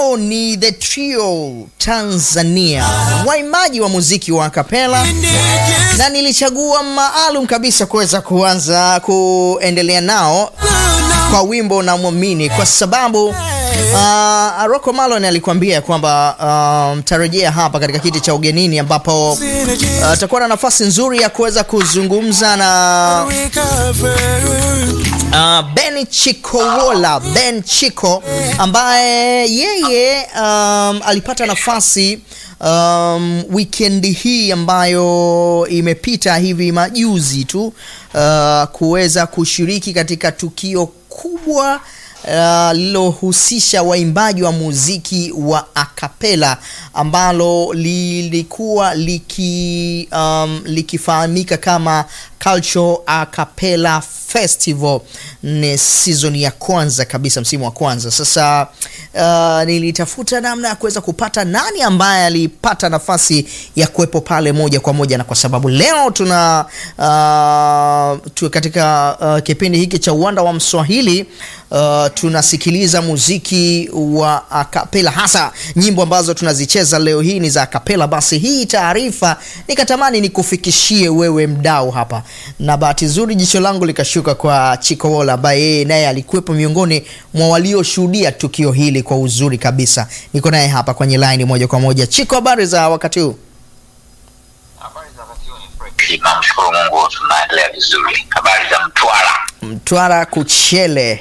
hao ni The Trio Tanzania, waimbaji wa muziki wa kapela, na nilichagua maalum kabisa kuweza kuanza kuendelea nao kwa wimbo na mwamini kwa sababu uh, Rocco Malon alikwambia kwamba mtarejea uh, hapa katika kiti cha ugenini ambapo atakuwa uh, na nafasi nzuri ya kuweza kuzungumza na uh, Ben Chikowola Ben Chiko ambaye yeye um, alipata nafasi um, wikendi hii ambayo imepita hivi majuzi tu uh, kuweza kushiriki katika tukio kubwa lililohusisha uh, waimbaji wa muziki wa akapela ambalo lilikuwa liki, um, likifahamika kama Cultural Acapella Festival. Ni season ya kwanza kabisa, msimu wa kwanza. Sasa uh, nilitafuta namna ya kuweza kupata nani ambaye alipata nafasi ya kuwepo pale moja kwa moja, na kwa sababu leo tuna uh, tu katika uh, kipindi hiki cha uwanda wa Mswahili uh, tunasikiliza muziki wa akapela, hasa nyimbo ambazo tunazicheza leo hii ni za akapela. Basi hii taarifa nikatamani nikufikishie wewe mdau hapa, na bahati nzuri jicho langu likashuka kwa Chikowola ambaye yeye naye alikuwepo miongoni mwa walioshuhudia tukio hili kwa uzuri kabisa. Niko naye hapa kwenye line moja kwa moja. Chiko, habari za wakati huu? Namshukuru Mungu tunaendelea vizuri. Habari za Mtwara? Mtwara kuchele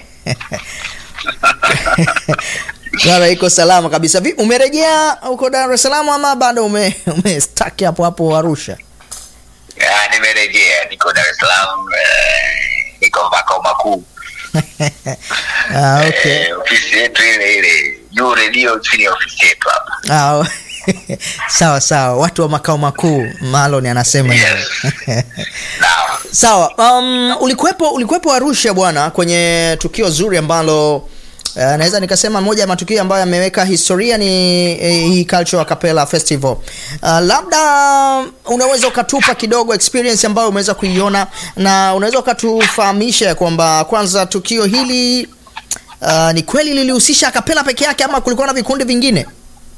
Mtwara iko salama kabisa. Vipi, umerejea huko Dar es Salaam ama bado ume, ume stuck hapo hapo Arusha? Ya, nimerejea, niko Dar es Salaam, eh, niko makao makuu Ah, okay. eh, ofisi yetu ile ile juu redio chini ya ofisi yetu hapa. Ah, sawa sawa, watu wa makao makuu Malon anasema hivyo. Yes. Naam. Sawa, um, ulikuwepo ulikuwepo Arusha bwana kwenye tukio zuri ambalo uh, naweza nikasema moja ya matukio ambayo yameweka historia ni eh, hii Cultural Acapella Festival. Uh, labda unaweza ukatupa kidogo experience ambayo umeweza kuiona na unaweza ukatufahamisha kwamba kwanza tukio hili uh, ni kweli lilihusisha akapela peke yake ama kulikuwa na vikundi vingine?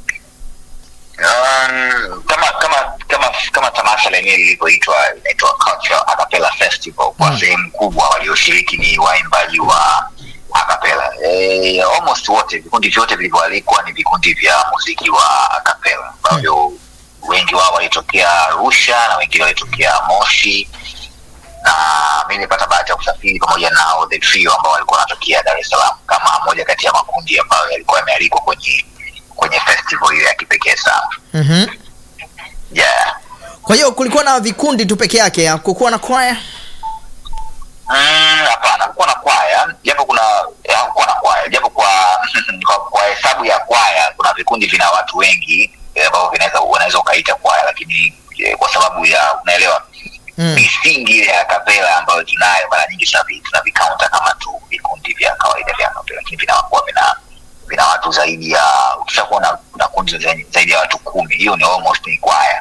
Um, kama kama kama kama tamasha lenyewe lilivyoitwa inaitwa Cultural Acapella Festival kwa Mm. sehemu kubwa walioshiriki ni waimbaji wa acapella. Eh, almost wote vikundi vyote vilivyoalikwa ni vikundi vya muziki wa acapella ambavyo wengi wao walitokea Arusha na wengine walitokea Moshi na mi nilipata bahati ya kusafiri pamoja nao the trio ambao walikuwa wanatokea Dar es Salaam kama moja kati ya makundi ambayo yalikuwa yamealikwa kwenye kwenye festival hiyo ya kipekee sana. Mhm. Yeah. Kwa hiyo kulikuwa na vikundi tu peke yake, hakukuwa na kwaya? Mm, hapana, hakukuwa na kwaya, japo kuna hakukuwa na kwaya, japo kwa kwa, kwa hesabu ya kwaya kuna vikundi vina watu wengi eh, ambao vinaweza unaweza ukaita kwaya, lakini eh, kwa sababu ya unaelewa Mm. misingi ile ya kapela ambayo tunayo mara nyingi tunavi- tunavikaunta kama tu vikundi vya kawaida vya kapela, lakini vinakuwa vina vina watu zaidi ya ukishakuwa na, na kundi zaidi, zaidi ya watu kumi, hiyo ni almost ni kwaya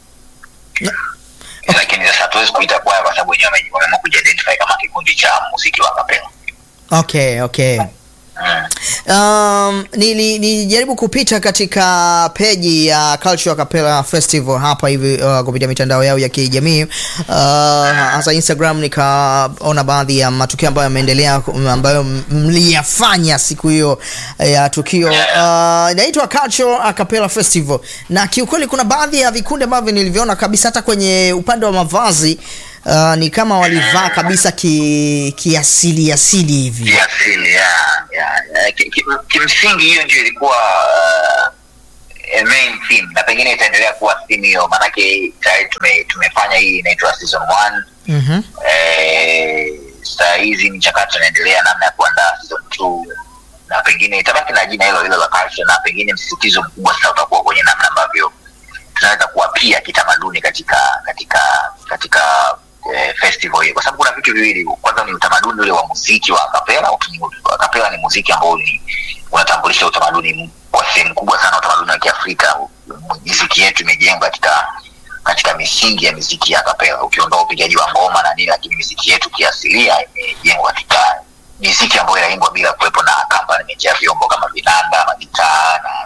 lakini sasa hatuwezi kuita kwaya kwa sababu wenyewe wame- wameamua kujiidentify kama kikundi cha muziki wa kapela. Okay, okay. Mm. Um, nili- nilijaribu kupita katika peji ya Cultural Acapella Festival hapa hivi uh, kupitia mitandao yao ya kijamii uh, hasa Instagram, nikaona baadhi ya matukio ambayo yameendelea ambayo m- mliyafanya siku hiyo ya tukio uh, inaitwa Cultural Acapella Festival, na kiukweli kuna baadhi ya vikundi ambavyo nilivyoona kabisa hata kwenye upande wa mavazi uh, ni kama walivaa kabisa ki, kiasili asili hivi kiasili ya, ya, ya. Ki- ki- kimsingi hiyo ndio ilikuwa uh, a main theme na pengine itaendelea kuwa theme hiyo maanake tayari tume, tumefanya hii inaitwa season one Mhm. eh, saa hizi mchakato inaendelea namna ya kuandaa season two na pengine itabaki na jina hilo hilo la culture na pengine msisitizo mkubwa sasa utakuwa kwenye namna ambavyo tunaweza kuwapia kitamaduni katika katika katika eh, festival hii kwa sababu kuna vitu viwili kwanza ni utamaduni ule wa muziki wa akapela akapela ni muziki ambao ni unatambulisha utamaduni kwa sehemu kubwa sana utamaduni wa kiafrika miziki yetu imejengwa katika katika misingi ya miziki ya kapela ukiondoa upigaji wa ngoma na nini lakini miziki yetu kiasilia imejengwa katika miziki ambayo inaimbwa bila kuwepo na accompaniment ya vyombo kama vinanda magitaa na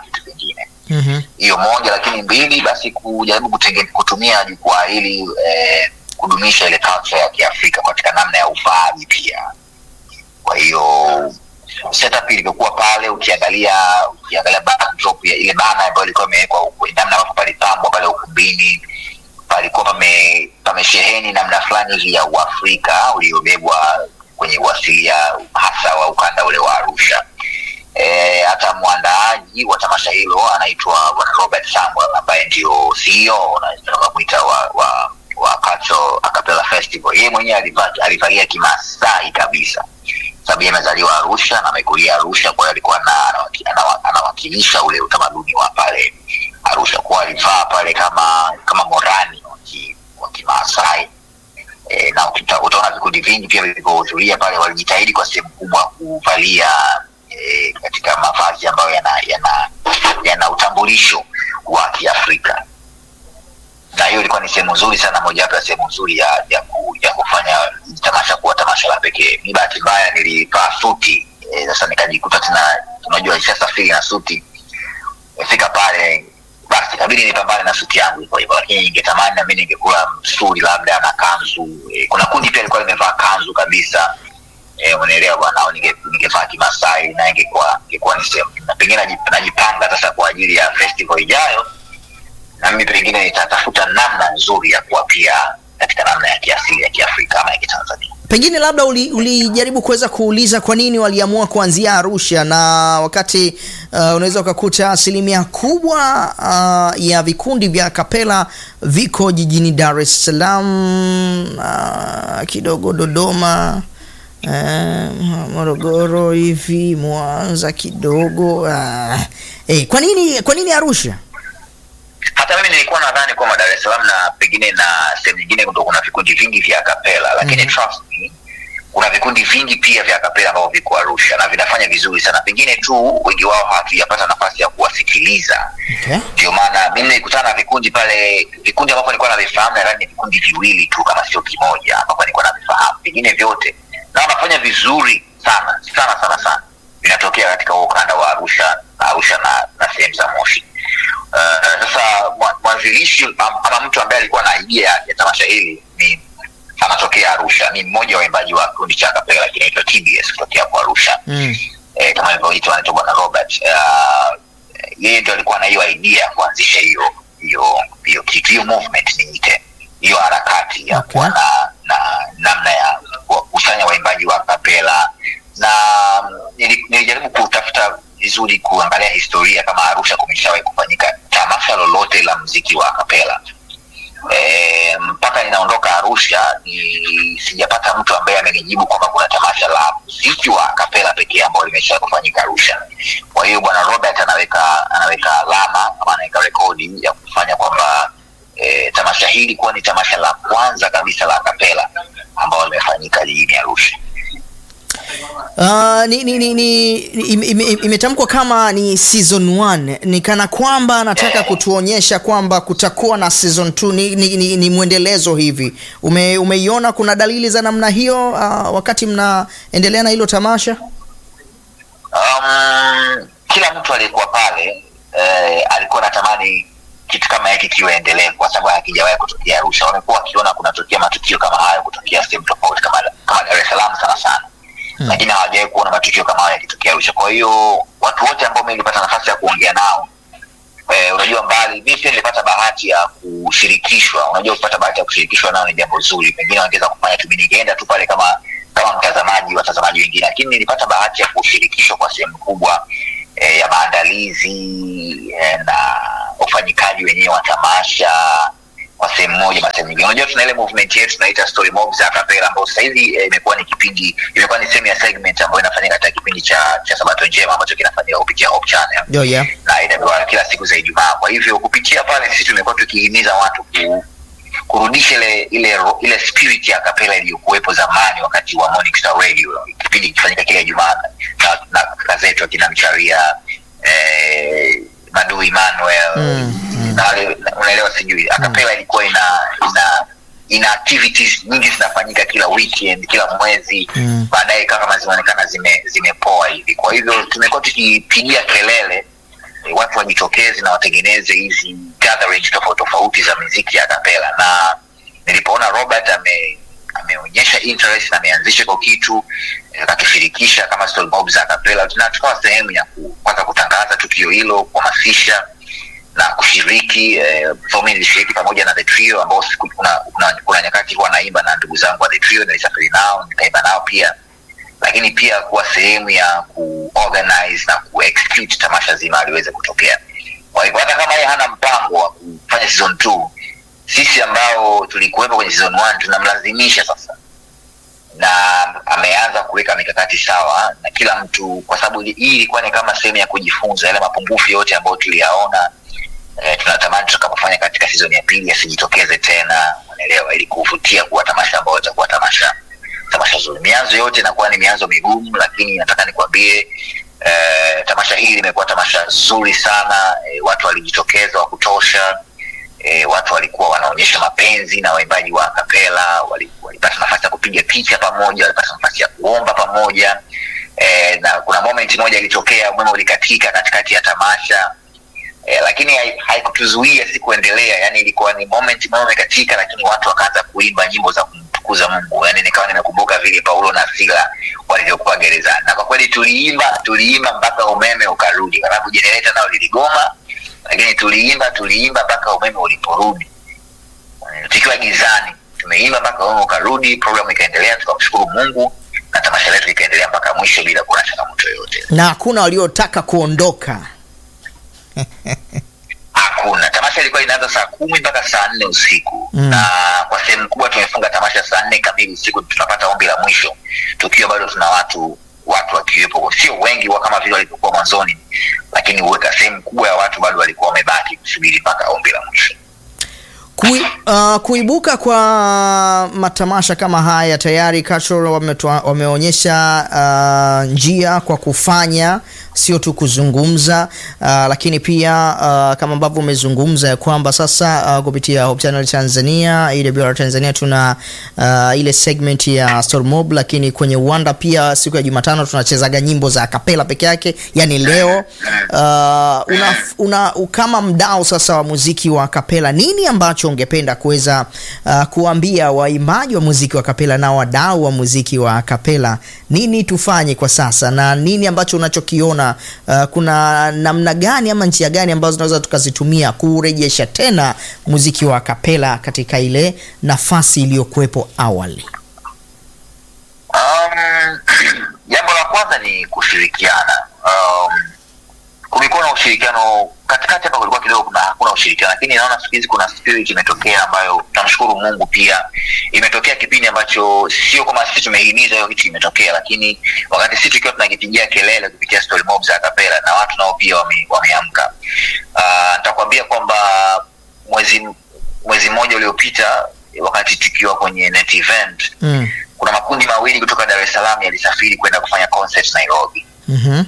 pili basi kujaribu kutenge, kutumia jukwaa hili eh, kudumisha ile culture ya kiafrika katika namna ya ufaaji pia kwa hiyo setup ilivyokuwa pale ukiangalia ukiangalia backdrop ya ile bana ambayo ilikuwa imewekwa huku, namna ambavyo palipambwa pale ukumbini palikuwa pame pamesheheni namna fulani hivi ya uafrika uliobebwa kwenye uasilia hasa wa ukanda ule wa arusha e, hata mwandaaji wa tamasha hilo anaitwa bwana robert samuel ambaye ndio ceo namwita wa, wa wa Cultural Acapella Festival. Yeye mwenyewe aliva- alivalia kimasai kabisa, sababu yeye amezaliwa Arusha na amekulia Arusha, kwa hiyo alikuwa na- anawaki- anawa- anawakilisha ule utamaduni wa pale Arusha, kwa alivaa pale kama kama morani wa ki- wa Kimaasai e, na ukita- utaona vikundi vingi pia vilivyohudhuria pale walijitahidi kwa sehemu kubwa kuvalia e, katika mavazi ambayo yana yana yana utambulisho wa Kiafrika na hiyo ilikuwa ni sehemu nzuri sana mojawapo ya sehemu nzuri ya, ya, ku, ya kufanya tamasha kuwa tamasha la pekee mi bahati mbaya nilivaa suti eh, sasa nikajikuta tena unajua ishasafiri na suti fika pale basi kabidi nipambane na suti yangu hivyo hivyo lakini ningetamani na mi ningekula msuri labda na kanzu eh, kuna kundi pia likuwa limevaa kanzu kabisa eh, unaelewa bwana au ninge- ningevaa kimasai na ingekuwa ingekuwa ni sehemu na pengine naji- najipanga sasa kwa ajili ya festival ijayo na mimi pengine nitatafuta namna nzuri ya kuwa pia katika namna ya kiasili ya kiafrika ama ya kitanzania pengine labda uli- ulijaribu kuweza kuuliza kwa nini waliamua kuanzia arusha na wakati uh, unaweza ukakuta asilimia kubwa uh, ya vikundi vya kapela viko jijini dar es salaam uh, kidogo dodoma uh, morogoro hivi mwanza kidogo uh, eh, kwa nini kwa nini arusha hata mimi nilikuwa nadhani kwamba dar es salaam na pengine na sehemu nyingine ndo kuna vikundi vingi vya kapela lakini Mhm. trust me kuna vikundi vingi pia vya kapela ambavyo viko arusha na vinafanya vizuri sana pengine tu wengi wao hatujapata nafasi ya kuwasikiliza okay. ndio maana mimi nilikutana na vikundi pale vikundi ambavyo nilikuwa navifahamu nadhani ni vikundi viwili tu kama sio kimoja ambavyo nilikuwa navifahamu vingine vyote na wanafanya vizuri sana sana sana sana vinatokea katika huo ukanda wa arusha arusha na, na sehemu za moshi Uh, sasa mwa- mwanzilishi am- ama mtu ambaye alikuwa na idea ya tamasha hili ni anatokea arusha ni mmoja wa waimbaji wa kikundi cha kapela kinaitwa tbs kutokea kwa arusha mm. eh, kama ilivyoitwa anaitwa bwana robert uh, yeye ndio alikuwa na hiyo idea ya kuanzisha hiyo hiyo hiyo kitu hiyo movement niite hiyo harakati ya Okay. kuwa na, na namna ya kukusanya waimbaji wa kapela na mm, nili- nilijaribu kutafuta vizuri kuangalia historia kama arusha kumeshawahi kufanyika tamasha lolote la mziki wa kapela e, mpaka ninaondoka arusha ni sijapata mtu ambaye amenijibu kwamba kuna tamasha la mziki wa kapela pekee ambao limesha kufanyika arusha kwa hiyo bwana robert anaweka anaweka alama ama anaweka rekodi ya kufanya kwamba e, tamasha hili kuwa ni tamasha la kwanza kabisa la kapela ambao limefanyika jijini arusha Uh, ni, ni, ni, ni, ime- ime- imetamkwa kama ni season 1 ni kana kwamba anataka kutuonyesha kwamba kutakuwa na season 2 ni, ni, ni, ni mwendelezo hivi Ume, umeiona kuna dalili za namna hiyo uh, wakati mnaendelea na hilo tamasha um, kila mtu aliyekuwa pale eh, alikuwa anatamani kitu kama hiki kiwe endelevu kwa sababu hakijawahi kutokea arusha wamekuwa wakiona kunatokea matukio kama hayo kutokea sehemu tofauti kama, kama dar es salaam sana sana Hmm. lakini hawajawahi kuona matukio kama hayo yakitokea arusha kwa hiyo watu wote ambao mi nilipata nafasi ya kuongea nao eh, unajua mbali mi pia nilipata bahati ya kushirikishwa unajua kupata bahati ya kushirikishwa nao ni jambo zuri pengine wangeweza kufanya tu mi ningeenda tu pale kama kama mtazamaji watazamaji wengine lakini nilipata bahati ya kushirikishwa kwa sehemu kubwa eh, ya maandalizi eh, na ufanyikaji wenyewe wa tamasha kwa sehemu moja na sehemu nyingine unajua tuna ile movement yetu tunaita story mob za kapela ambayo sasa hivi eh, imekuwa ni kipindi imekuwa ni sehemu ya segment ambayo inafanyika katika kipindi cha cha sabato njema ambacho kinafanyika kupitia Hope Channel Yo, yeah. na inapewa kila siku za Ijumaa. Kwa hivyo kupitia pale sisi tumekuwa tukihimiza watu ku, kurudisha ile ile ro- ile spirit ya kapela iliyokuwepo zamani wakati wa Morning Star Radio, kipindi kifanyika kila Ijumaa na, na kaka zetu akina Mcharia eh, Madu Emmanuel Mm, mm. na wale na- unaelewa, sijui akapela ilikuwa ina ina ina activities nyingi zinafanyika kila weekend kila mwezi Mm. baadaye ikawa kama zimeonekana zime zimepoa hivi kwa hivyo tumekuwa tukipigia kelele eh, watu wajitokeze na watengeneze hizi gatherings tofauti tofauti za muziki ya kapela na nilipoona robert ame ameonyesha interest na ameanzisha kwa kitu eh, akakishirikisha kama Story Mob za kapela na tukawa sehemu ya ku- kwanza kutangaza tukio hilo kuhamasisha na kushiriki eh, so mimi nilishiriki pamoja na the trio ambao siku- kuna, kuna, kuna nyakati huwa naimba na ndugu zangu wa the trio nilisafiri nao nikaimba nao pia lakini pia kuwa sehemu ya kuorganize na kuexecute tamasha zima aliweze kutokea kwa hivyo hata kama yeye hana mpango wa kufanya season two sisi ambao tulikuwepo kwenye season one tunamlazimisha sasa na ameanza kuweka mikakati sawa na kila mtu kwa sababu hii ilikuwa ni kama sehemu ya kujifunza yale mapungufu yote ambayo tuliyaona eh, tunatamani tutakapofanya katika season ya pili yasijitokeze tena unaelewa ili kuvutia kuwa tamasha ambayo itakuwa tamasha tamasha zuri mianzo yote inakuwa ni mianzo migumu lakini nataka nikwambie eh, tamasha hili limekuwa tamasha zuri sana eh, watu walijitokeza wa kutosha e, watu walikuwa wanaonyesha mapenzi na waimbaji wa kapela wali- walipata nafasi ya kupiga picha pamoja walipata nafasi ya kuomba pamoja e, na kuna moment moja ilitokea umeme ulikatika katikati ya tamasha e, lakini hai- haikutuzuia si kuendelea yani ilikuwa ni moment umeme umekatika lakini watu wakaanza kuimba nyimbo za kumtukuza mungu yani nikawa nimekumbuka vile paulo na sila walivyokuwa gerezani na kwa kweli tuliimba tuliimba mpaka umeme ukarudi kwa sababu jenereta nao liligoma lakini tuliimba tuliimba mpaka umeme uliporudi Eh, tukiwa gizani tumeimba mpaka umeme ukarudi programu ikaendelea tukamshukuru mungu na tamasha letu likaendelea mpaka mwisho bila kuwa na changamoto yoyote na hakuna waliotaka kuondoka hakuna tamasha ilikuwa inaanza saa kumi mpaka saa nne usiku Mm. na kwa sehemu kubwa tumefunga tamasha saa nne kamili usiku tunapata ombi la mwisho tukiwa bado tuna watu watu wakiwepo sio wengi wa kama vile walivyokuwa mwanzoni lakini uweka sehemu kubwa ya watu bado walikuwa wamebaki kusubiri mpaka ombi la mwisho Kui, uh, kuibuka kwa matamasha kama haya tayari Cultural wametua- wameonyesha uh, njia kwa kufanya sio tu kuzungumza uh, lakini pia uh, kama ambavyo umezungumza ya kwamba sasa uh, kupitia Hope Channel Tanzania AWR Tanzania tuna uh, ile segment ya Story Mob, lakini kwenye uwanda pia siku ya Jumatano tunachezaga nyimbo za kapela peke yake, yani leo uh, una, una, kama mdau sasa wa muziki wa kapela, nini ambacho ungependa kuweza uh, kuambia waimbaji wa muziki wa kapela na wadau wa muziki wa kapela, nini tufanye kwa sasa na nini ambacho unachokiona uh, kuna namna gani ama njia gani ambazo tunaweza tukazitumia kurejesha tena muziki wa kapela katika ile nafasi iliyokuwepo awali? Um, jambo la kwanza ni kushirikiana. Um, kulikuwa na ushirikiano katikati hapa, kulikuwa kidogo kuna hakuna ushirikiano, lakini naona siku hizi kuna spirit imetokea ambayo tunamshukuru Mungu. Pia imetokea kipindi ambacho sio kama sisi tumehimiza hiyo kitu imetokea, lakini wakati sisi tukiwa tunakipigia kelele kupitia story mob za kapela na watu nao pia wame, wameamka. Uh, nitakwambia kwamba mwezi mwezi mmoja uliopita wakati tukiwa kwenye net event Mm. kuna makundi mawili kutoka Dar es Salaam yalisafiri kwenda kufanya concert Nairobi. Mhm.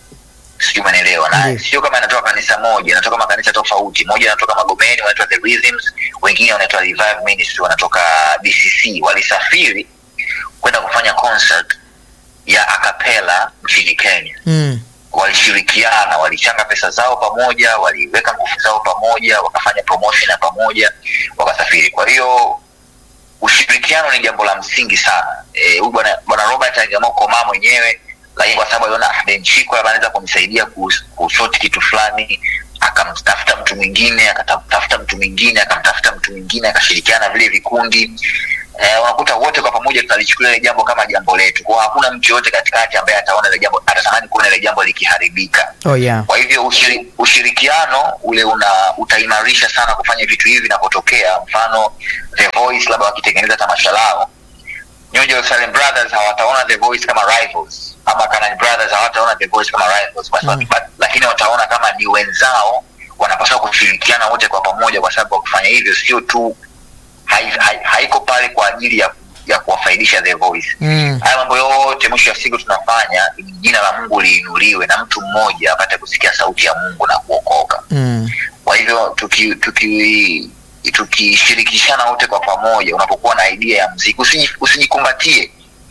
Sijui umeelewa, na Ndiyo. sio kama inatoka kanisa moja, inatoka makanisa tofauti. Moja anatoka Magomeni, wanaitwa The Rhythms, wengine wanaitwa Revive Ministry, wanatoka DCC. Walisafiri kwenda kufanya concert ya acapella nchini Kenya. Mm. Walishirikiana, walichanga pesa zao pamoja, waliweka nguvu zao pamoja, wakafanya promotion ya pamoja, wakasafiri. Kwa hiyo ushirikiano ni jambo la msingi sana. Eh, huyu bwana bwana Robert aliamua kukomaa mwenyewe, lakini kwa sababu aliona ah, Ben Chiko labda anaweza kumsaidia kus- kusoti kitu fulani, akamtafuta mtu mwingine, akatafuta mtu mwingine, akamtafuta mtu mwingine, akashirikiana vile vikundi eh, unakuta wote kwa pamoja tunalichukulia ile jambo kama jambo letu. Kwa hiyo hakuna mtu yoyote katikati ambaye ataona ile jambo atatamani kuona ile jambo likiharibika. Oh yeah. Kwa hivyo ushiri, ushirikiano ule una utaimarisha sana kufanya vitu hivi vinapotokea. Mfano The Voice labda wakitengeneza tamasha lao, New Jerusalem Brothers hawataona The Voice kama rivals, ama Canaan Brothers hawataona The Voice kama rivals kwa sababu, Mm. but- lakini wataona kama ni wenzao, wanapaswa kushirikiana wote kwa pamoja, kwa sababu kwa kufanya hivyo sio tu hai, hai, haiko pale kwa ajili ya ya kuwafaidisha The Voice Mm. haya mambo yote mwisho wa siku tunafanya ili jina la mungu liinuliwe na mtu mmoja apate kusikia sauti ya mungu na kuokoka Mm. kwa hivyo tuki tuki tukishirikishana wote kwa pamoja unapokuwa na idea ya mziki usiji- usijikumbatie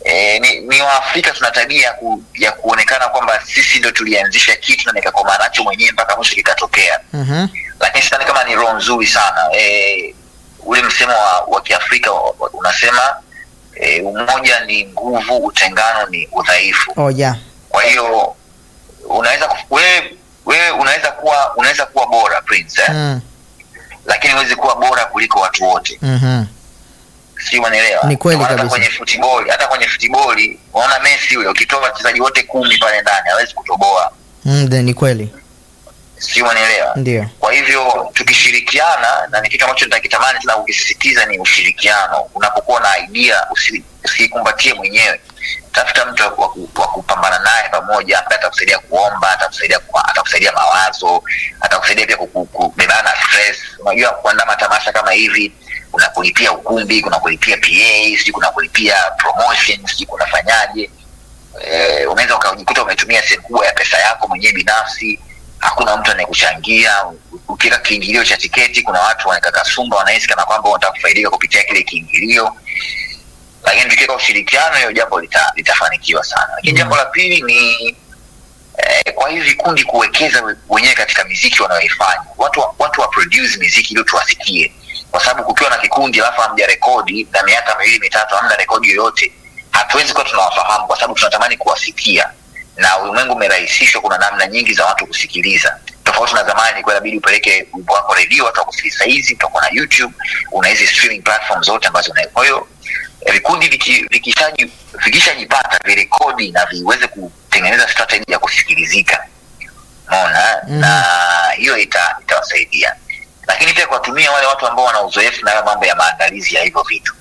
E, ni, ni waafrika tuna tabia ya, ku, ya kuonekana kwamba sisi ndo tulianzisha kitu na nikakomaa nacho mwenyewe mpaka mwisho kikatokea Mhm. lakini sidhani kama ni roho nzuri sana e, ule msemo wa, wa kiafrika wa- wa- unasema e, umoja ni nguvu utengano ni udhaifu Oh, yeah. kwa hiyo unaweza kuf- wewe wewe unaweza kuwa unaweza kuwa bora prince eh? Mm. lakini huwezi kuwa bora kuliko watu wote Mhm. si unaelewa Ni kweli Hata kabisa. kwenye futiboli hata kwenye futiboli unaona messi yule ukitoa wachezaji wote kumi pale ndani hawezi kutoboa Mm, de- ni kweli si unaelewa ndio kwa hivyo tukishirikiana na ni kitu ambacho nitakitamani tena kukisisitiza ni ushirikiano unapokuwa na idea usi- usiikumbatie mwenyewe tafuta mtu wa ku- wa kupambana naye pamoja ambaye atakusaidia kuomba atakusaidia ku- atakusaidia mawazo atakusaidia pia kuku- kubebana na stress unajua kuandaa matamasha kama hivi kuna kulipia ukumbi kuna kulipia pa sijui kuna kulipia promotion sijui kunafanyaje eh, unaweza ukajikuta umetumia sehemu kubwa ya pesa yako mwenyewe binafsi hakuna mtu anayekuchangia ukiweka kiingilio cha tiketi kuna watu wanaweka kasumba wanahisi kana kwamba wanataka kufaidika kupitia kile kiingilio lakini tukiweka ushirikiano hiyo jambo lita, litafanikiwa sana lakini Mm. jambo la pili ni eh, kwa hivi vikundi kuwekeza we- wenyewe katika miziki wanayoifanya watu wa- watu wa produce miziki ili tuwasikie kwa sababu kukiwa na kikundi alafu hamja rekodi na miaka miwili mitatu hamna rekodi yoyote hatuwezi kuwa tunawafahamu kwa sababu tunatamani kuwasikia na ulimwengu umerahisishwa kuna namna nyingi za watu kusikiliza tofauti na zamani ilikuwa inabidi upeleke wimbo wako redio watu wakusikiliza hizi utakuwa na youtube una hizi streaming platform zote ambazo una kwa hiyo eh, vikundi viki- vikishaji- vikishajipata virekodi na viweze kutengeneza strategy ya kusikilizika unaona Mhm. na hiyo ita- itawasaidia lakini pia kuwatumia wale watu ambao wana uzoefu na hayo mambo ya maandalizi ya hivyo vitu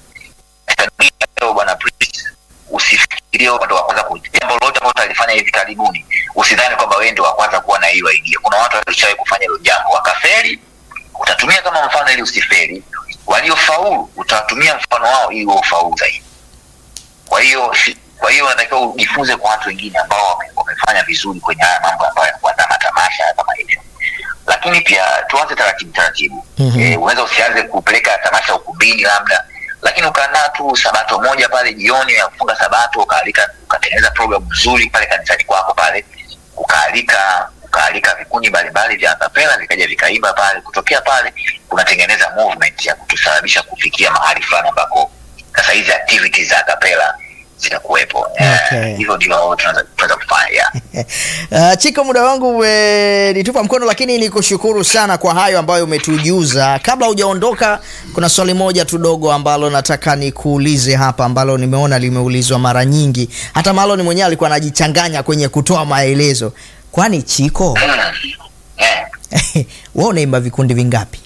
leo bwana Prince, usifikirie wewe ndo wa kwanza ku- jambo lolote ambalo utalifanya hivi karibuni usidhani kwamba wewe ndo wa kwanza kuwa na hiyo idea kuna watu walishawahi kufanya hilo jambo wakaferi utatumia kama mfano ili usiferi waliofaulu utawatumia mfano wao ili wewe ufaulu zaidi kwa hiyo si- kwa hiyo unatakiwa ujifunze kwa watu wengine ambao wame- wamefanya vizuri kwenye haya mambo ambayo ya kuandaa matamasha kama hivyo lakini pia tuanze taratibu taratibu Mhm. eh, unaweza usianze kupeleka tamasha ukumbini labda lakini ukaandaa tu sabato moja pale jioni ya kufunga sabato ukaalika ukatengeneza program nzuri pale kanisani kwako pale ukaalika ukaalika vikundi mbalimbali vya akapela vikaja vikaimba pale kutokea pale kunatengeneza movement ya kutusababisha kufikia mahali fulani ambako sasa hizi activities za akapela zitakuwepo Eh, Okay. hivyo ndio tunaweza tunaweza kufanya yeah. Uh, Chiko, muda wangu umenitupa mkono, lakini nikushukuru sana kwa hayo ambayo umetujuza. Kabla hujaondoka, kuna swali moja tu dogo ambalo nataka nikuulize hapa, ambalo nimeona limeulizwa mara nyingi, hata Malon mwenyewe alikuwa anajichanganya kwenye kutoa maelezo. Kwani Chiko, Mm. Yeah. wewe unaimba vikundi vingapi?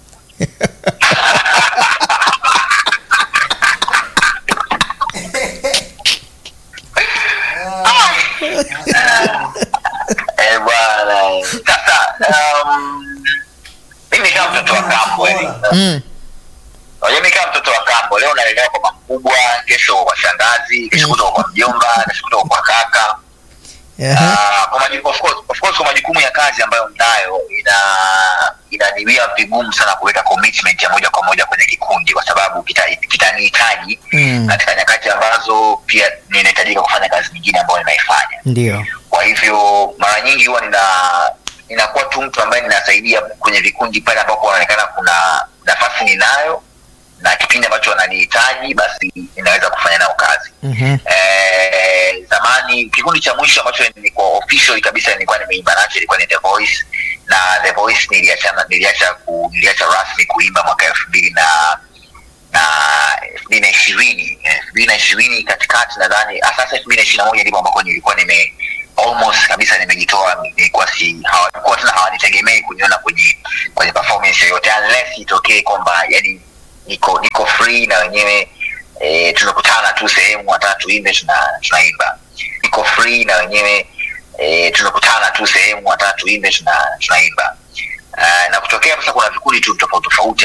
Eh, bwana sasa um, mimi kama mtoto wa kambo eh. Mm. Unajua mimi kama mtoto wa kambo leo naelewa kwa mkubwa kesho kwa shangazi kesho kutoka kwa mjomba kesho kutoka kwa kaka Ah, kwa majukumu of course, of course kwa majukumu ya kazi ambayo mnayo ina inaniwia vigumu sana kuweka commitment ya moja kwa moja kwenye kikundi kwa sababu kita- kitanihitaji Mm. katika nyakati ambazo pia ninahitajika kufanya kazi nyingine ambayo ninaifanya Ndio. kwa hivyo mara nyingi huwa nina ninakuwa tu mtu ambaye ninasaidia kwenye vikundi pale ambapo wanaonekana kuna nafasi ninayo na kipindi ambacho wananihitaji basi ninaweza kufanya nao kazi Mhm. eh, zamani kikundi cha mwisho ambacho nilikuwa official kabisa nilikuwa nimeimba nacho ilikuwa ni The Voice na The Voice niliachana niliacha ku, niliacha rasmi kuimba mwaka elfu mbili na na elfu mbili na ishirini elfu mbili na ishirini katikati nadhani ah, sasa elfu mbili na ishirini na moja ndipo ambako nilikuwa nime almost kabisa nimejitoa nilikuwa si hawakuwa tena hawanitegemei kuniona kwenye kwenye performance yoyote unless itokee kwamba yani niko niko free na wenyewe e, tumekutana tu sehemu watatu tuimbe tuna tunaimba niko free na wenyewe e, tumekutana tu sehemu watatu tuimbe tuna tunaimba uh, na kutokea sasa kuna vikundi tu tofauti tofauti